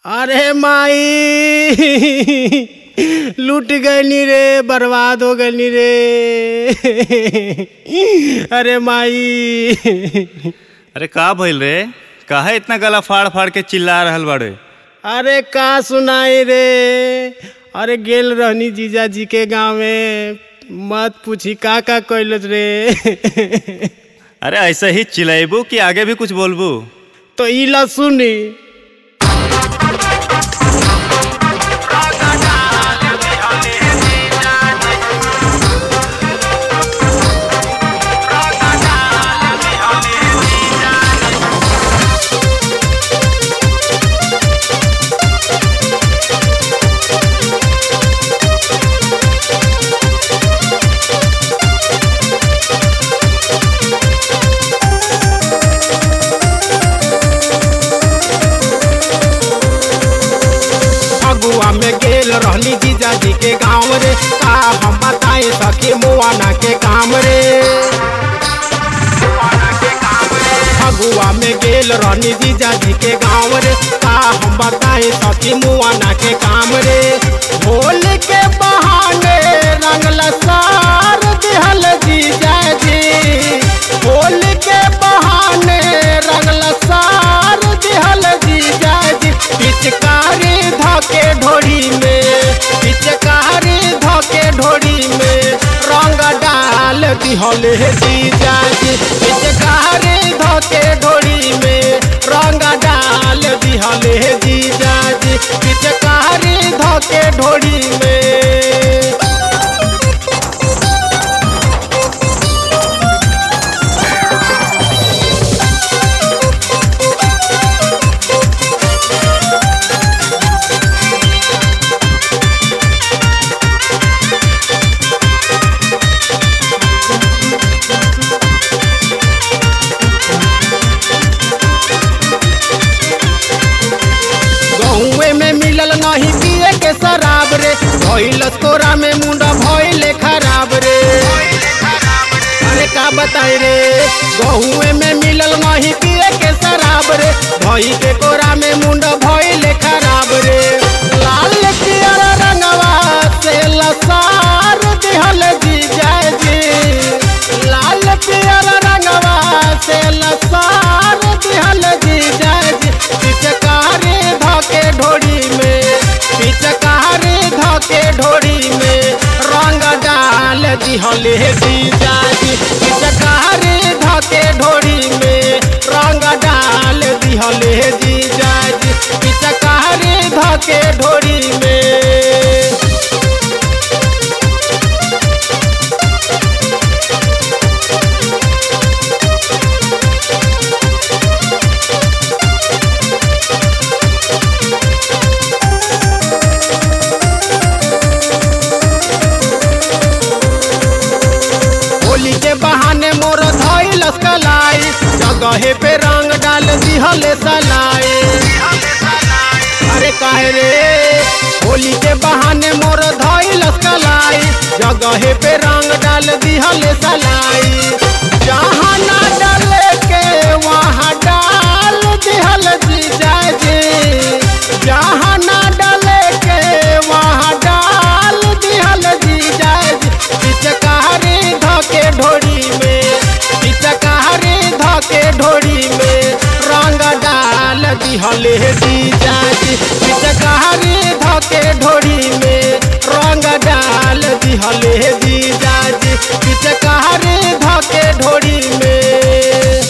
अरे माई लूट गईनी रे बर्बाद हो गईनी रे अरे माई अरे का भइल रे काहे इतना गला फाड़ फाड़ के चिल्ला रहल बाड़े अरे का सुनाई रे अरे गेल रहनी जीजा जी के गाँव में मत पूछी का का कैलत रे अरे ऐसे ही चिल्लाइबू कि आगे भी कुछ बोलबू तो ई ला सुनी फगुआ में गेल रहनी जीजा जी के गाँव रे का हम बताए सखी मुआना के काम रे फगुआ में गेल रहनी जीजा जी के गाँव रे का हम बताए सखी मुआना के काम रे होल के बहाने रंगल सार दिहल जीजा जी होल के बहाने रंगल सार दिहल जीजा जी पिचकारी धके ढोरी में पिचकारी धके ढोरी में रंग डाल दिहल जीजा जी पिचकारी धके ढोरी में रंग डाल दिहल जीजा जी पिचकारी धके ढोरी में गहुए में मिलल नहीं पिए के शराब रे भइल तोरा में मुंडा भइले खराब रे अरे का बताई रे गहुए में मिलल नहीं पिए के शराब रे भई के कोरा में मुंडा भइले खराब रे लाल पियर रंगवा से लसार दिहल जी जाय जी लाल पियर रंगवा से लसार दिहल जी जाय जी पिचकारी धके ढोरी में पिचकारी धके ढोरी में रंग डाल दिहल जी जाजी पिचकारी धके ढोरी में रंग डाल दिहल जी जाजी पिचकारी धके ढोरी में होली के बहाने मोर धइल कलाई जगहे पे रंग डाल दिहले सलाई अरे काहे रे होली के बहाने मोर धइल कलाई जगहे पे रंग डाल दिहले सलाई जहाँ ना डाले के वहाँ डाल दिहल जी जाय जी जहाँ ना डाले के वहाँ डाल दिहल जी जाय जी पिचकारी धके ढोरी में पिचकारी धके ढोरी में रंग डाल दिहले जी जाजी पिचकारी धके ढोरी में रंग डाल दिहले जी जाजी पिचकारी धके ढोरी में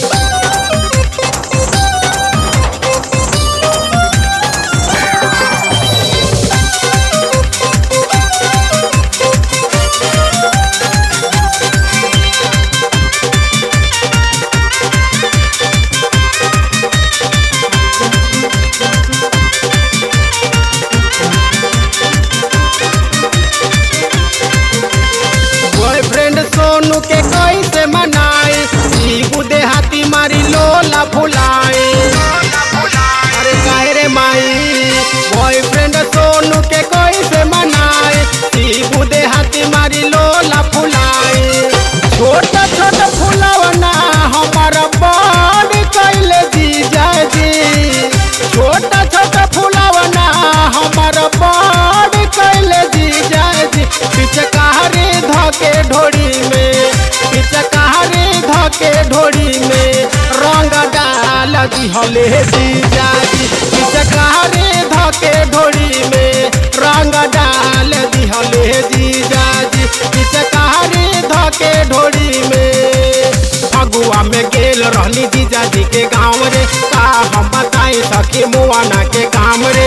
दिहले जीजाजी पिचकारी धके ढोड़ी में रंग डाल दिहले जीजाजी पिचकारी धके ढोड़ी में फगुआ में गेल रहनी जीजाजी के गाँव रे का हम बताई सखी मुआना के काम रे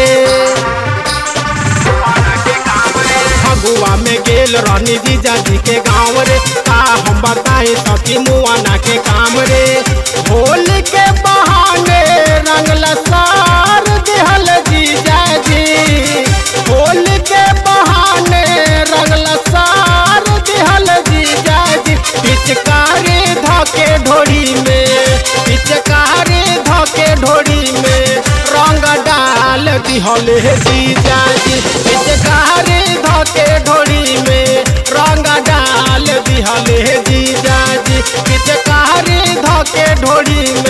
फगुआ में गेल रहनी जीजाजी के गाँव रे का हम बताई सखी मुआना के काम रे होल के बहाने रंग लसार दिहल जीजाजी होल के बहाने रंग लसार दिहल जीजाजी पिचकारी धके ढोड़ी में पिचकारी धके ढोड़ी में रंग डाल दिहले जीजाजी पिचकारी धके ढोड़ी में रंग डाल दिहले जीजाजी पिचकारी धके ढोड़ी में